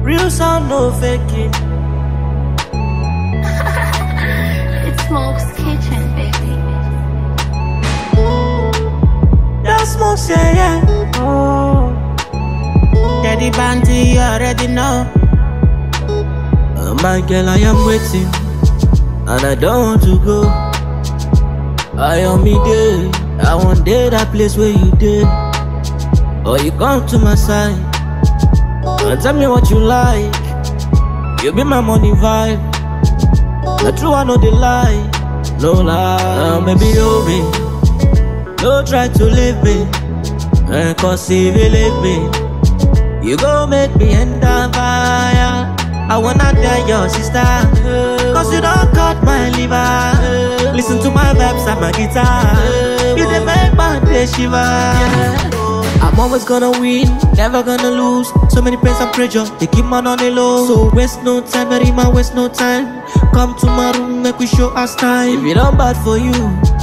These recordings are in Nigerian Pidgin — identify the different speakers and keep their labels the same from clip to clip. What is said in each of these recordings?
Speaker 1: Real sound, no faking.
Speaker 2: It's Smoke's Kitchen, baby.
Speaker 1: That smoke say yeah. Oh.
Speaker 3: Daddy Banty, you already know.
Speaker 1: Oh my girl, I am waiting, and I don't want to go. I am me there. I want day that place where you did. Or you come to my side and tell me what you like. You be my money vibe. The true I know the lie. No lie. Now maybe you me. Don't try to leave me. Eh, Cause if you leave me, you gon' make me enter fire. I wanna tell your sister, cause you don't cut my liver. Listen to my vibes and my guitar. You the make my day shiver. I'm always gonna win, never gonna lose. So many pains and pressure, they keep man on the low. So waste no time, very man waste no time. Come to my room, make we show us time. If it don't bad for you,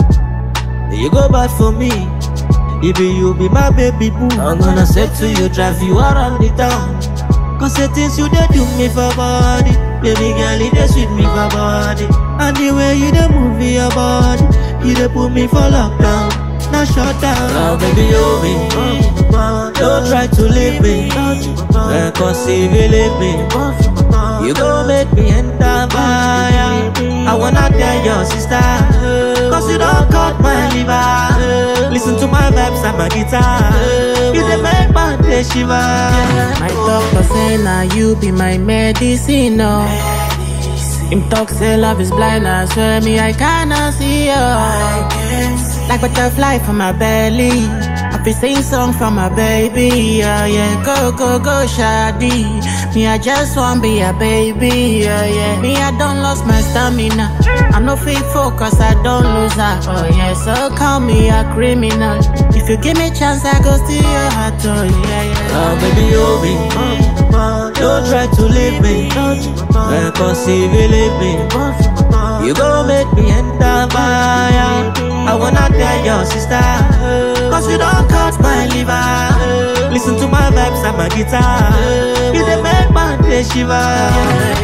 Speaker 1: you go bad for me. If you be my baby boo, I'm gonna say to you, drive you around the town. Cause the things you dey do me for body Baby girl, you dey sweet me for body And the way you dey move your body You dey put me for lockdown Now shut down Now baby, you me Don't try to leave me Eh, Cause if you leave me You gon' make me enter fire I wanna tell your sister Cause you don't cut my liver Listen to my vibes and my guitar You dey make my day shiver
Speaker 3: My doctor say now you be my medicine, no. Him talk say love is blind, I swear me I cannot see you. Like butterfly from my belly, I be sing song from my baby, yeah yeah. Go go go shady, me I just want be a baby, yeah yeah. Me I don't lost my stamina, I no fit focus, I don't lose her, oh yeah. So call me a criminal, if you give me chance I go steal your heart, oh yeah yeah.
Speaker 1: Now baby you be Don't try to leave me Eh, Cause if you leave me You gon' make me enter fire I wanna tell your sister Cause you don't cut my liver Listen to my vibes and my guitar You dey make my day shiver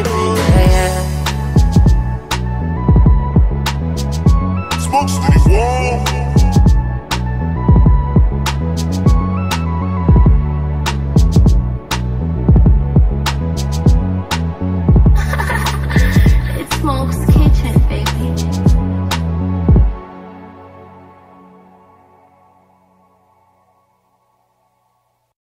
Speaker 3: Yeah, yeah.
Speaker 4: Smoke City One.